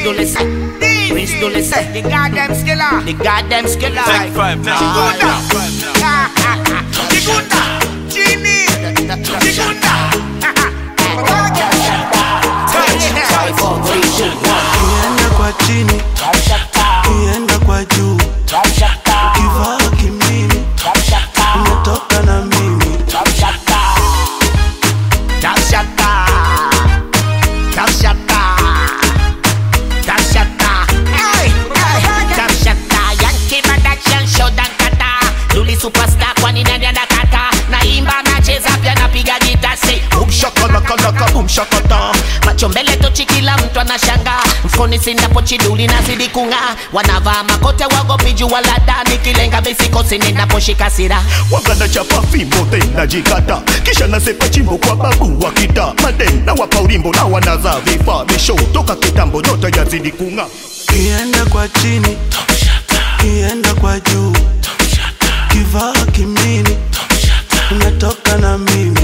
Dulles, Prince Dulles, The goddamn skiller. the goddamn skiller. Take five now. Chikunda. Chikunda. Chini. Chikunda. Five, four, three, two, one. Kienda kwa chini, kienda kwa juu, kivaa kimini, umetoka na mimi. Tafshata, Tafshata, Tafshata, hey, hey, Tafshata, Yankee Production show dan kata, Luli superstar kwani nani anakata, naimba nacheza pia napiga gita say boom shakalakalaka boom shakata, macho mbele tochi kila mtu anashanga, mfukoni sina pochi duli nazidi kung'aa, wanavaa makote wagopi jua la ndani, kilenga misikosi ninaposhika sira wagana chapa fimbo tena jikata kisha nasepa chimbo kwa babu wa kita maden na wapa ulimbo na wanaza vifaa misho toka kitambo nyota yazidi kung'aa Kienda kwa chini, kienda kwa juu, kivaa kimini, umetoka na mimi.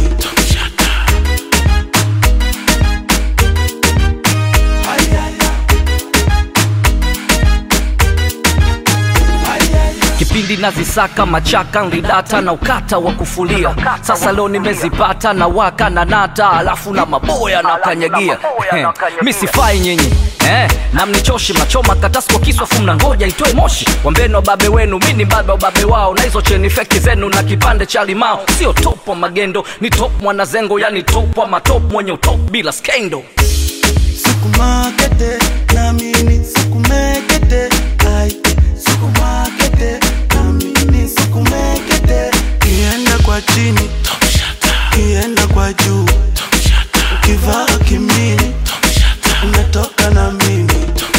kipindi nazisaka machaka nlidata na ukata wa kufulia sasa leo nimezipata na waka na nata alafu na maboya na kanyagia Eh, mi sifai nyinyi Eh, na mnichoshi mnachoma katasi kwa kiswa fu mnangoja itoe moshi wambeni wababe wenu mi ni babe wa babe wao na hizo cheni feki zenu na kipande cha limao sio top wa magendo ni top mwanazengo yani top wa matop mwenye utop bila skendo Sikumakete, namini sikumekete, ai, sikumakete, namini sikumekete. Kienda kwa chini, kienda kwa juu, ukivaa kimini, umetoka na mimi.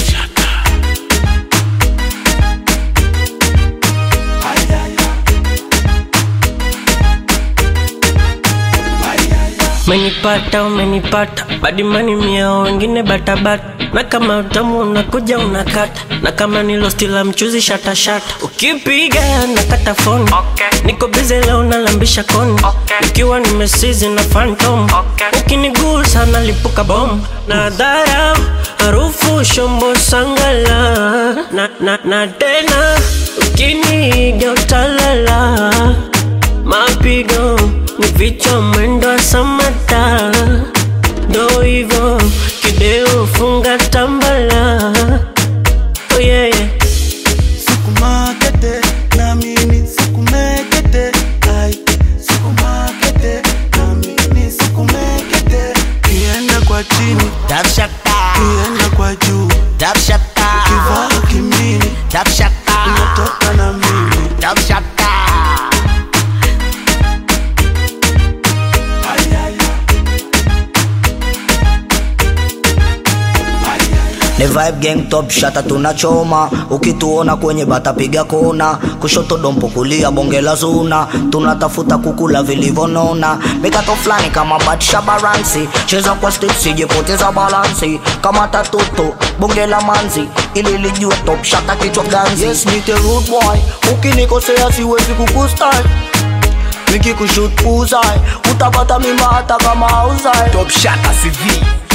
Menipata umenipata badimani mia wengine batabata na kama utamu unakuja unakata na kama ni losti la mchuzi shatashata ukipiga nakata foni niko bize leo nalambisha koni nikiwa nimesizi na phantom ukinigusa nalipuka bom na dharau harufu shombo sangala na, na, na tena ukiniga utalala mapigo ni vichwa mwendo wa samata ndo hivyo kideo funga tambala oh yeah, yeah. Sikumakete, namini sikumekete, ai, sikumakete, namini sikumekete. Kienda kwa chini, Tafshata, kienda kwa juu, Tafshata, kivaa kimini, Tafshata, umetoka na mimi. Tafshata. ni vibe gang top shata tunachoma ukituona kwenye bata piga kona kushoto dompo kulia bonge la zuna tunatafuta kukula vilivyonona mikato fulani kama batsha baransi cheza kwa step sijepoteza balansi kama tatoto bonge la manzi ili lijue top shata kichwa ganzi yes nite rude boy ukinikosea siwezi kukustai nikikushut puzai utapata mimba hata kama hauzai Top Shata CV